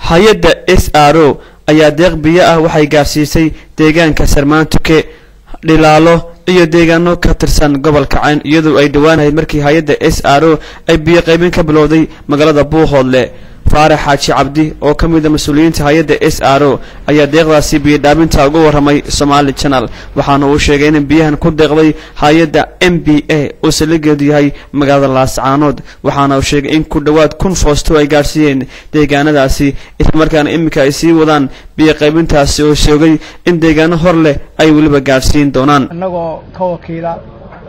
hay-adda s r o ayaa deeq biyo ah waxay gaarsiisay deegaanka sarmaantuke dhilaalo iyo deegaano ka tirsan gobolka cayn iyadoo ay dhowaanahayd markii hay-adda s r o ay biyo qaybin ka bilowday magaalada buuhoodle faarax xaaji cabdi oo ka mid a mas-uuliyiinta hay-adda s r o ayaa deeqdaasi biyo dhaaminta uga warramay somaali channel waxaana uu sheegay in biyahan ku deeqday hay-adda m b a oo saligeedu yahay magaalada laascaanood waxaana uu sheegay in ku dhowaad kun foosto ay gaadhsiiyeen deegaanadaasi islamarkaana iminka ay sii wadaan biyo qaybintaasi oo sheegay in deegaano hor leh ay weliba gaadhsiin doonaan annagoo ka wakiila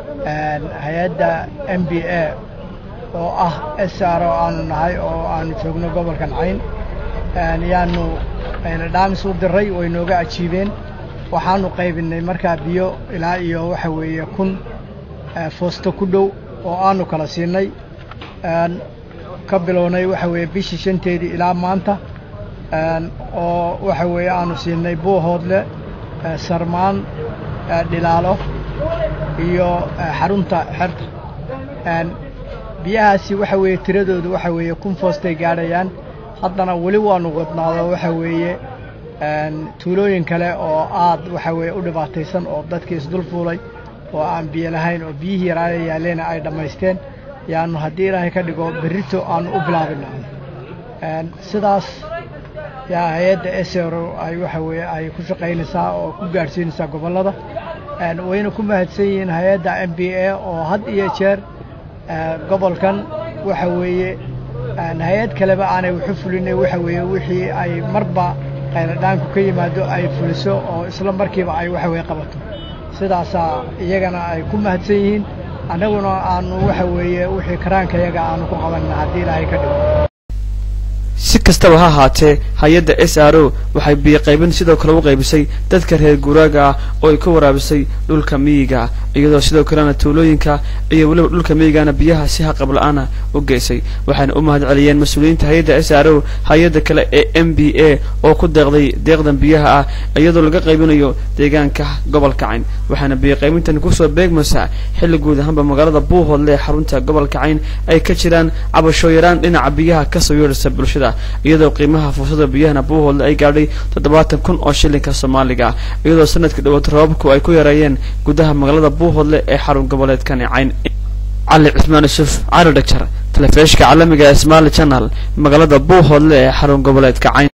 hay-adda m b a oo ah s r oo aanu nahay oo aanu joogno gobolkan cayn yaanu dhaamis u diray way nooga ajiibeen waxaanu qaybinay markaa biyo ilaa iyo waxa weeye kun foosto ku dhow oo aanu kala siinay ka bilownay waxa weeye bishii shanteedii ilaa maanta oo waxa weeye aanu siinay buuhoodle sarmaan dhilaalo iyo xarunta xerta biyahaasi waxa weeye tiradoodu waxa weeye kun foostay gaadhayaan haddana weli waanu wadnaado waxa weeye tuulooyin kale oo aad waxa weeye u dhibaataysan oo dadkii isdul fuulay oo aan biyo lahayn oo biyihii yaraana yaalleena ay dhammaysteen yaanu haddii ilaahay ka dhigo berrito aanu u bilaabina sidaas yaa hay-adda esero ay waxa weeye ay ku shaqaynaysaa oo ku gaadhsiinaysaa gobollada wayna ku mahadsan yihiin hay-adda m b a oo had iyo jeer gobolkan waxa weeye hay-ad kaleba aanay waxu fulinay waxa weeye wixii ay marba qayladhaanku ka yimaado ay fuliso oo isla markiiba ay waxa weye qabato sidaasaa iyagana ay ku mahadsan yihiin annaguna aanu waxa weeye wixii karaankayaga aanu ku qabanna haddii ilaahay ka dhigo si kastaba ha ahaatee hay-adda s r o waxay biyo qaybin sidoo kale u qaybisay dadka reer guuraaga ah oo ay ka waraabisay dhulka miyiga iyadoo sidoo kalena tuulooyinka iyo weliba dhulka miyigana biyaha si haqab la-aana u geysay waxayna u mahad celiyeen mas-uuliyiinta hay-adda s r o hay-adda kale ee m b a oo ku deeqday deeqdan biyaha ah iyadoo laga qaybinayo deegaanka gobolka cayn waxaana biyo qaybintani kusoo beegmaysaa xilli guud ahaanba magaalada buuhoodle ee xarunta gobolka cayn ay ka jiraan cabasho yaraan dhinaca biyaha kasoo yeedhaysa bulshada iyadoo qiimaha fursada biyahana buuhoodle ay gaadhay toddobaatan kun oo shilinka soomaaliga ah iyadoo sanadkii dhawaad roobabku ay ku yareeyeen gudaha magaalada buuhoodle ee xarun goboleedkani cayn cali cismaan yuusuf cali dhagjar telefishka caalamiga ee somaali channel magaalada buuhoodle ee xarun goboleedka cayn